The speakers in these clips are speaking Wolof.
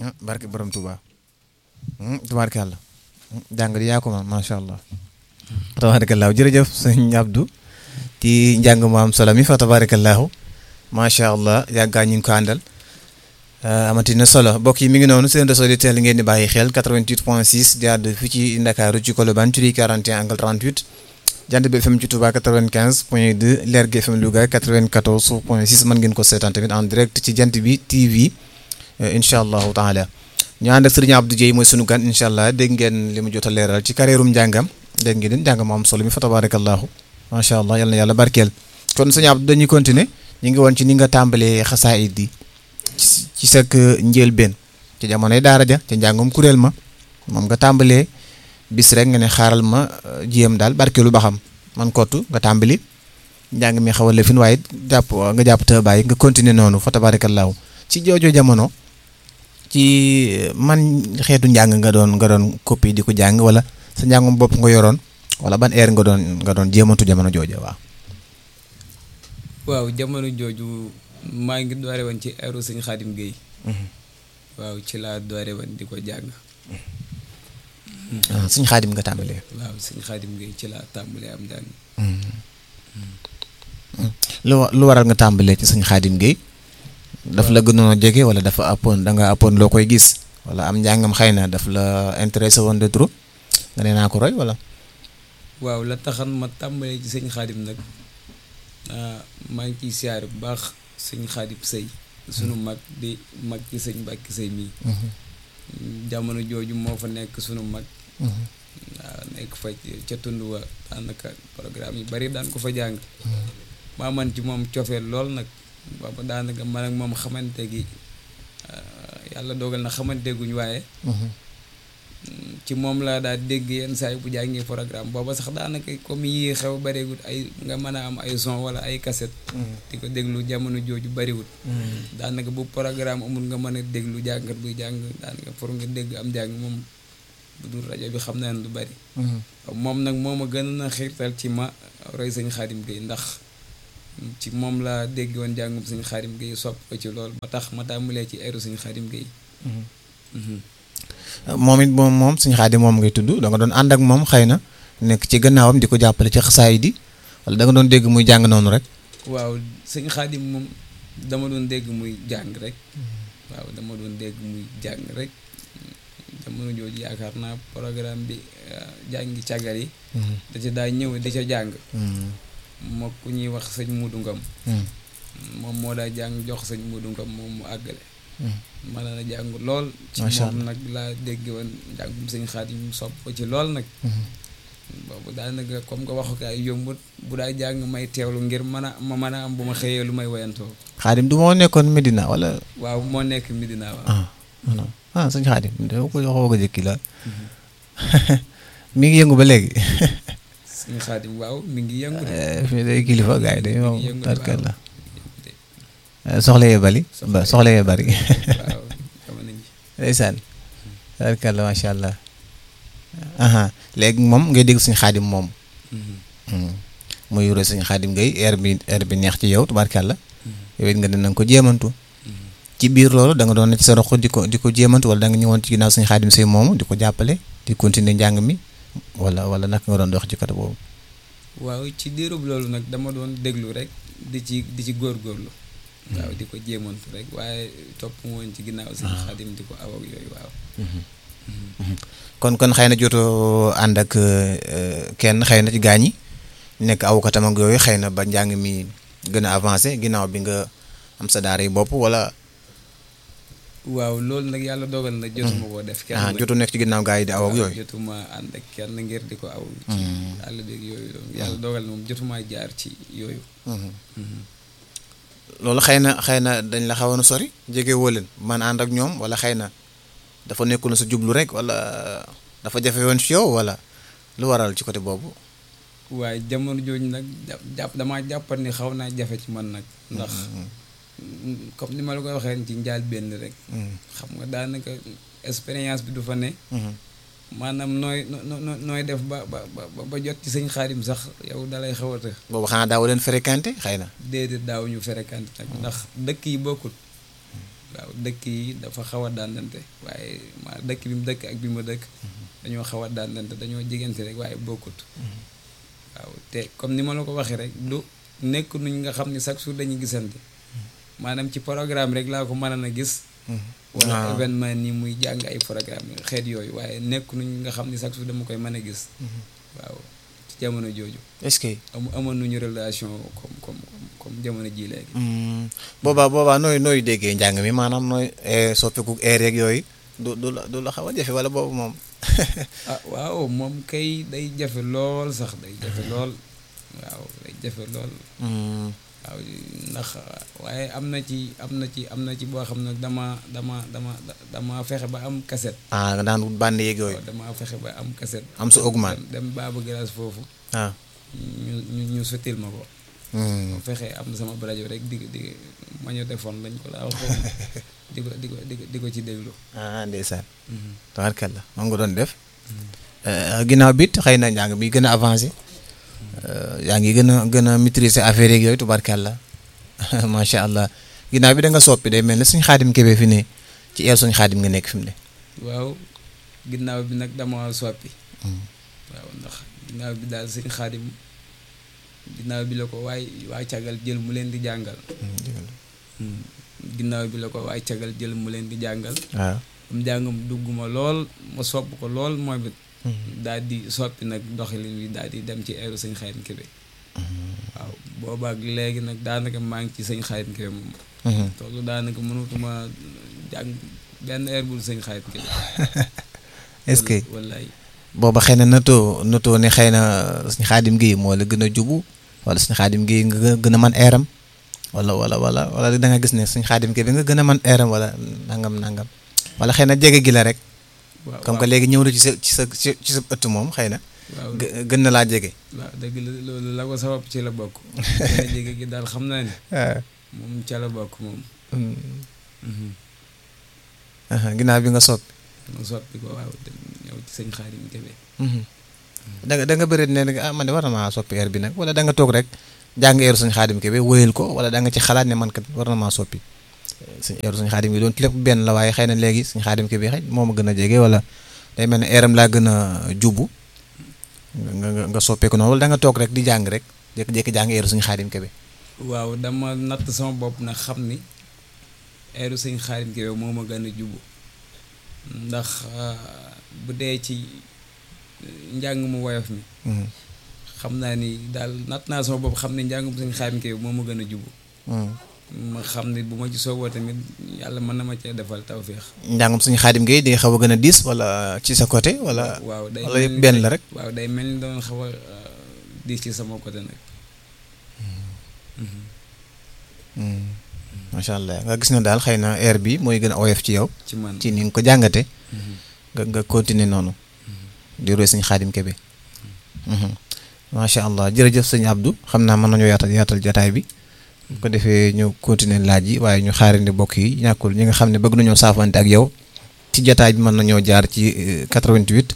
barke borom Touba tubaarkàlla jàng di yaa ko ma macha allah tabaarakallaahu jërëjëf sëñ Abdou ci njàng mu am solo mi fa tabaarakallaahu macha allah yàggaa ñu ngi ko àndal amati na solo mbokk yi mi ngi noonu seen réseau di teel ngeen di bàyyi xel 88 point 6 di àdd fii ci Ndakaaru ci Colobane ci 41 angle 38 jant bi FM ci Touba 95 point 2 Lergui FM Louga 94 point 6 mën ngeen ko seetaan tamit en direct ci jant bi TV incha allahu taala ñu ànd ak sëriñ Abdou Dieye mooy sunu gan incha allah dégg ngeen li mu jot a leeral ci carrièrum njàngam dégg ngeen njàng mu am solo mi fa tabarakallahu macha allah yal na yàlla barkeel kon sëriñ Abdou dañuy continuer ñu ngi woon ci ni nga tàmbalee xasaayid yi ci sa njëlbeen ci jamonoy daara ja ca njàngum kuréel ma moom nga tàmbalee bis rek nga ne xaaral ma jiyam daal barkeelu ba xam man kottu nga tàmbali njàng mi xaw a lëfin waaye jàpp nga jàpp te bàyyi nga continuer noonu fa tabarakallahu ci joojo jamono ci man xeetu njàng nga doon nga doon copie di ko jàng wala sa njàngum bopp nga yoroon wala ban heure nga doon nga doon jéemantu jamono jooja waaw. waaw jamono jooju maa ngi doore woon ci heure sëñ Xaadim Guèye. waaw ci laa doore woon di ko jàng. ah sëñ Xaadim nga tàmbalee. waaw sëñ Xaadim Guèye ci laa tàmbalee am jàng. lu lu waral nga tàmbalee ci sëñ Xaadim Guèye. daf la gënoon a jege wala dafa appoon da nga appoon loo koy gis wala am njàngam xëy na daf la intéressé woon de trop nga ne naa ko roy wala. waaw la taxan ma tàmbalee ci sëñ xaadim nag maa ngi ciy siyaare bu baax sëñ xaadim sëy sunu mag di mag ci sëñ Mbàkke sëy mii jamono jooju moo fa nekk sunu mag waaw nekk fa ca tund wa daanaka programme yu bari daan ko fa jàng maa man ci moom cofeel lool nag booba daanaka man ak moom xamante gi yàlla dogal na xamante guñ waaye ci moom laa daal dégg yenn saa yi bu jàngee programme booba sax daanaka comme yii xew bariwut ay nga mën a am ay son wala ay cassette di ko déglu jamono jooju bariwut daanaka bu programme amul nga mën a déglu jàngat buy jàng daanaka pour nga dégg am jàng moom bu dul rajo bi xam naa ne du bari moom nag moo ma gën a xiirtal ci ma roy sëñ Xaadim Gueye ndax ci moom laa dégg woon jàngum sëñ Xaadim Gueye sopp ko ci lool ba tax ma tàmbalee ci eeru sëñ Xaadim Gueye moom it moom moom sëñ Xaadim moom ngay tudd da nga doon ànd ak moom xëy na nekk ci gannaawam di ko jàppale ci xasaay di wala da nga doon dégg muy jàng noonu rek. waaw sëñ Xaadim moom dama doon dégg muy jàng rek. waaw dama doon dégg muy jàng rek jamono jooju yaakaar naa programme bi jàngi càggar yi. da ca daa ñëw di ca jàng. moo ku ñuy wax sëñ Muudu Ngam moom moo daa jàng jox sëñ Muudu Ngam moom mu àggale. mën na jàng lool. ci moom nag laa dégg woon njàngum sëñ Xaadim sopp ko ci lool nag. boobu daanaka comme que waxukaay yombut bu daa jàng may teewlu ngir mën a ma mën a am bu ma xëyee lu may woyantoo. Xaadim du moo nekkoon Medina wala. waaw moo nekk Medina waaw. ah ah sëñ Xaadim da ko waxoo ko jëkki la mi ngi yëngu ba léegi. sëñ Xaadim waaw mi ngi yëngu de. fii day kilifa gars yi dañoo tarkal la soxla yee bari soxla yee bari waaw jamono ji ndeysaan tarkal la macha allah léegi moom ngay dégg suñu xaadim moom muy yore suñu xaadim ngay air bi air bi neex ci yow tubaarkàlla yow it nga ne nanga ko jéemantu ci biir loolu da nga doon ne ci sa roq di ko di ko jéemantu wala da nga ñëwoon ci ginnaaw suñu xaadim say moomu di ko jàppale di continuer njàng mi wala wala naka nga doon dox ci côté boobu waaw ci diirub loolu nag dama doon déglu rek di ci di ci góorgóorlu waaw di ko jéemantu rek waaye topp woon ci ginnaaw suñu xaadim di ko aw ak yooyu waaw kon kon xëy na jotoo ànd ak kenn xëy na ci gaañ yi nekk awkatam ak yooyu xëy na ba njàng mi gën a avancé ginnaaw bi nga am sa daara yi bopp wala. waaw loolu nag yàlla dogal na jotuma koo def. kenn ah jotu nekk ci ginnaaw gaa yi di aw ak yooyu. jotuma ànd ak kenn ngir di ko aw. ci àll beeg yooyu yàlla dogal na moom jotuma jaar ci yooyu. loolu xëy na xëy na dañ la xawoon a sori jege woo leen man ànd ak ñoom wala xëy na. dafa nekkul sa jublu rek wala dafa jafe woon ci yow wala lu waral ci côté boobu. waaye jamono jooju nag jàpp damaa jàppat ni xaw naa jafe ci man nag. ndax comme ni ma la koy waxee ci njaal benn rek. xam nga daanaka expérience bi du fa ne. maanaam nooy nooy nooy def ba ba ba jot ci sëñ xaadim sax yow dalay xaw a të. boobu xanaa daaw leen fréquenté xëy na. déedéet daaw ñu fréquenté nag ndax dëkk yi bokkul. waaw waaw dëkk yi dafa xaw a daandante waaye ma dëkk bi mu dëkk ak bi ma dëkk dañoo xaw a daandante dañoo jigante rek waaye bokkut waaw te comme ni ma la ko waxee rek du nekk nuñ nga xam ne chaque jour dañuy gisante maanaam ci programme rek laa ko mën a gis wala waaw. événement ni muy jàng ay programme xeet yooyu waaye nekk nuñ nga xam ne chaque jour dama koy mën a gis waaw ci jamono jooju est-ce que am amoon nañu relation comme comme comme comme jamono ji léegi Hmm. boobaa boobaa nooy nooy déggee njàng mi maanaam nooy eh, soppiku air yeeg yooyu du du la du la xaw a jafe wala boobu moom ah waaw moom kay day jafe lool sax day jafe lool waaw day jafe lool Hmm. waaw ndax waaye am na ci am na ci am na ci boo xam ne dama dama dama dama fexe ba am kaset ah nga daan wut bànn yeeg yooyu waaw dama fexe ba am kaset am sa augment dem dem baaba glace foofu ah ñu ñu ñu sottil ma ko Hmm. ma fexe am sama rajo rek di di magnétophone lañ ko laa waxoon di ko di ko di ko di ko ci déglu ah ndeysaan tabarkalla moom nga doon def Eh, ginnaaw bit xëy na njàng bi gën a avancé Eh, yaa ngi gën a gën a maîtriser affaire yeeg yooyu tubarkalla macha allah ginnaaw bi da nga soppi day mel ne suñ xaadim kebe fi ne ci eel suñ xaadim nga nekk fi mu ne waaw ginnaaw bi nag dama soppi Hmm. waaw ndax ginnaaw bi daal sëñ xaadim ginnaaw bi la ko waay waa cagal jël mu leen di jàngal ginnaaw bi la ko waay cagal jël mu leen di jàngal waaw am jàngam dugg ma lool ma sopp ko lool mooy it daal di soppi nag doxalin wi daal di dem ci eeru sëñ xaadim kebe waaw boobaak léegi nag daanaka maa ngi ci sëñ xaadim kebe moom toolu daanaka mënutuma jàng benn heure bul sëñ xaadim kebe est-ce que wallaay booba xëy na natoo natoo ne xëy na suñ xaadim gi moo la gën a jubu wala suñ xaadim gi nga gën- gën a man eeram wala wala wala wala da nga gis ne suñ xaadim gi bi nga gën a man eeram wala nangam nangam wala xëy na jege gi la rek waaw comme que léegi ñëw na ci sa ci sa ci ci sa ëtt moom xëy na waaw gë- gën na laa jege. waaw dëgg la loolu la ko sabab ci la bokk gën a jege gi daal xam naa ne moom ca la bokk moom ginnaaw bi nga soppi. ma soppi ko waaw dem ñëw ci sëñ Xaadim Kebe da nga da nga bëri ne ah man de war na maa soppi heure bi nag wala da nga toog rek jàng heure suñu xaadim kebe wóyal ko wala da nga ci xalaat ne man kat war na maa soppi suñu heure suñu xaadim bi doon lépp benn la waaye xëy na léegi suñu xaadim kebe xëy moo ma gën a jege wala day mel ne heure am laa gën a jubbu nga nga nga soppeeku noonu wala da nga toog rek di jàng rek jékki-jékki jàng heure suñu xaadim kebe. waaw dama natt sama bopp nag xam ni eeru sëñ Xaadim Kebe moo ma gën a jubu ndax bu dee ci njàng mu woyof mi xam naa ni daal natt naa sama bopp xam ne njàngum sëñ Xaadim Kebe moo ma gën a jubu ma xam ne bu ma ci sooboo tamit yàlla mën na ma cee defal tawféex njàngum suñu xaadim gi di xaw a gën a diis wala ci sa côté wala. waaw day wala mel yëpp ni benn la rek. waaw day mel ni doon xaw a diis ci sama côté nag macha allah nga gis ne daal xëy na air bi mooy gën a oyof ci yow ci man ci ni nga ko jàngate nga nga continuer noonu di roy sëñ xaadim kebe macha allah jërëjëf sëñ Abdou xam naa mën nañoo yaatal yaatal jataay bi bu ko defee ñu continuer laaj yi waaye ñu xaarandi mbokk yi ñàkkul ñi nga xam ne bëgg nañoo saafante ak yow ci jataay bi mën nañoo jaar ci euh, 88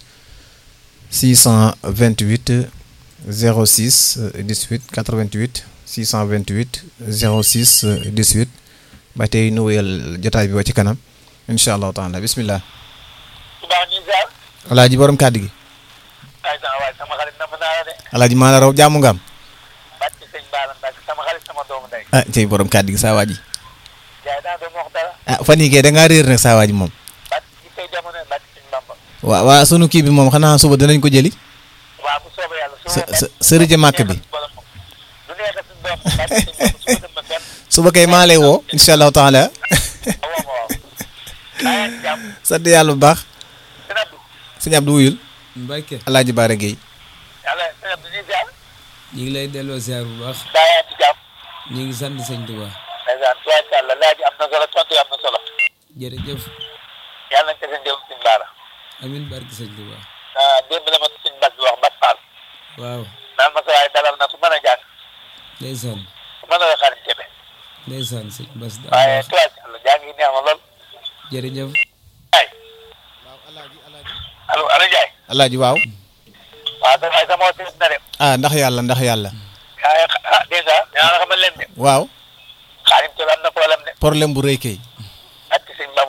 628 06 euh, 18 88 628 06 euh, 18 ba tey nu wéyal jotaay bi ba ci kanam incha allahu taala bismillah baax ñu ziar alaaji borom kàddu gi ay sama waay sama xarit na ma naa la de alaaji maa la raw jàmm nga am bàcc sëñ Baara Mbacke sama xarit sama doomu ndey ah tey borom kàddu gi saa waa ji jaay daa doon wax dara ah fan yii kay da ngaa réer nag saa waa ji moom bàcc ci tey jamono bàcc sëñ Bamba waa waa sunu kii bi moom xanaa suba dinañ ko jëli waaw bu soobee yàlla su sa sa sërëjë màkk bi du neex suñ doom moom bàcc sëñ Bamba su ko dem ma fenn suba kay maa lay woo incha allahu taala waaw waaw daa yaa ngi jàmm sant yàlla bu baax sëñ Abdou sëñ Abdou wuyul Mbàkke alaaji Baara Gueye yàlla sëñ Abdou ñu ziar ñu ngi lay delloo ziar bu baax daa yaa ngi jàmm ñu ngi sant sëñ Tuubaa ndeysaan tubaarkàlla laaj am na solo tontu yi am na solo jërëjëf yàlla nañ ko seen jëm sëñ Baara amin barke sëñ Tuubaa ah démb la ma sëñ Bas bi wax Bas Fall waaw naan ma sa waay dalal na ku mën a jàng ndeysaan ku mën a xarit Kebe ndeysaan sëñ Bas daa waaye baax tubaarkàlla jàng yi neex na lool jërëjëf ay allo allo Ndiaye alaaji waaw waaw sa waay sama woote na de ah ndax yàlla ndax yàlla yaa ah dèjà dinaa la xamal leen de waaw Xaadim Kebe am na problème de problème bu rëy kay ak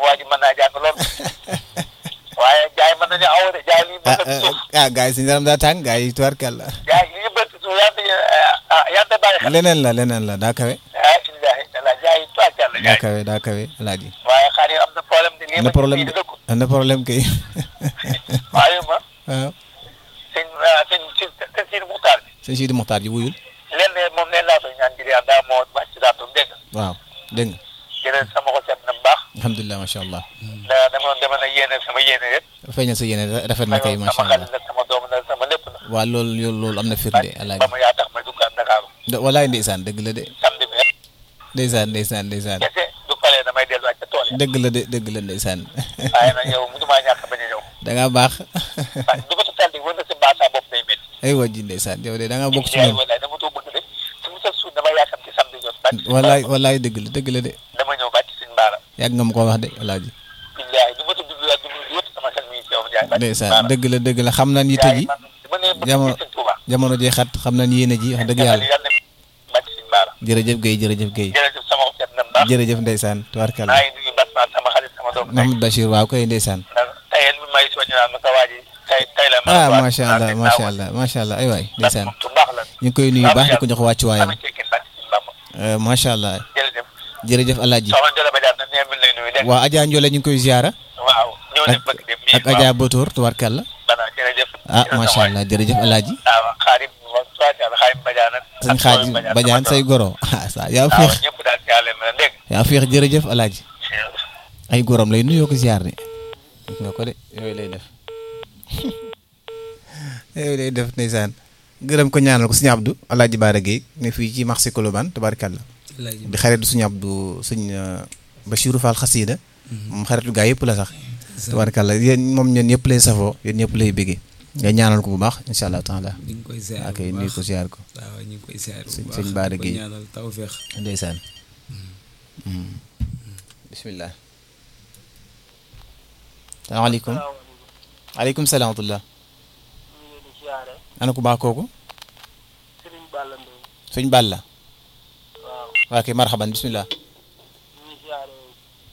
waa ji mën naa jàng lool waaye jaay mën nañu aw de jaay lii ah mën na suuf ah gars yi suñu yaram daa tàng gars yi tubaarkàlla jaay lii bëtt suuf yaa ngi ah yaa ngi bàyyi xel leneen la leneen la daa kawe ah illaahi taala jaay tubaarkàlla daa jaay kawe daa kawe alaaji waaye xaar yi am na problème de lii am ma na problème di de dëkku am na problème kay waaye ma waaw sëñ sëñ sëñ sëñ Sidi Muxtaar bi sëñ Sidi Muxtaar ji wuyul leen ne moom leen laa koy ñaan ngir yàlla daa moo wàcc si daatu dégg nga waaw dégg nga jërëjëf sama ko seet na bu baax alhamdulilah macha allah da dama dama na yéene sama yéene rek feeñal sa yéene rafet na kay macha sama allah xarit la sama doom la sama lépp la waaw loolu loolu loolu am na firnde alaaji ba ma yaa tax ma duggaat Ndakaaru da- walaay ndeysaan dëgg la de samedi bi rek ndeysaan ndeysaan ndeysaan kese du paree damay delluwaat ca tool yi dëgg la de dëgg la ndeysaan waaye nag yow mënumaa ñàkk bañ a ñëw da ngaa baax waaye du ma sa taldi wër na si baasaa bopp day métti ay wajji ndeysaan yow de da ngaa bokk ci yaay ñoom walaay dama too bëgg de su mu sa suut dama yaakam ci samedi jot bàcc walaay walaay dëgg la dëgg la de dama ñëw bàcc suñ baara yàgg nga ma ko wax de alaaji billaay du ma ta dugg du ma yëpp sama xel mi ngi ci yow Ndiaye bàcc suñ ndeysaan baara dëgg la dëgg la xam naa yitte ji man dama ne bëgg jamono ci sëñ Touba jamono ji xat xam naa yéene ji wax dëgg yàlla yàlla bàcc suñ baara jërëjëf Guèye jërëjëf Guèye jërëjëf sama ko seet na bu baax jërëjëf ndeysaan tubaarkàlla maa ngi nuyu Bas Mar sama xarit sama doom Mahamadou Bachir waaw koy ndeysaan ndax tayel mi may soñu naan ma sa waa ji tay tay la ah macha allah macha allah macha allah ay waay ndeysaan tu baax la ñu ngi koy nuyu baax di ko jox wàccuwaayam amee ceekin bàcc suñ Bamba Euh, macha allah jërëjëf jërëjëf alaaji soxna Jole Badiane nag nee mi lay nuyu dégg waa Adja Ndiolé ñu ngi koy ziara waaw ñëw ak ne bëgg dem nii ak Adja Botoor tubaarkàlla bana jërëjëf ah macha allah jërëjëf alaaji waaw xaarim tubaarkàlla xaarim Badiane sëñ xaaji Badiane say goro ah sa yaa waaw féex ñëpp daal ci yàlla mel dégg yaa féex jërëjëf alaaji ay gorom lay nuyoo ko ziar de gis nga ko de yooyu lay def yooyu lay def ndeysaan gërëm ko ñaanal ko suñu Abdou alaaji Baara Guèye ne fii ci marché Colobane tabaarkàlla Alaaji di xaritu suñu Abdou suñ Bachirou Fall xasiida moom xaritu gaa yëpp la sax tabaarkàlla yéen moom ñeen ñëpp lay safoo yéen ñëpp lay bëggee nga ñaanal ko bu baax incha allah taala ñu ngi koy ziar ak bu nuyu baax ko ziar ko waaw ñu ngi koy ziar bu Sëñ- baax sëñ Bara di ko Guèye. ñaanal tawfeex ndeysaan bismillah salaamaaleykum aleykum salaam wa rahmatullah ñu ngi leen di siyaare ana ku baax kooku Serigne Balla Mbaye sëñ Balla waaw waa kay marhaban bismillah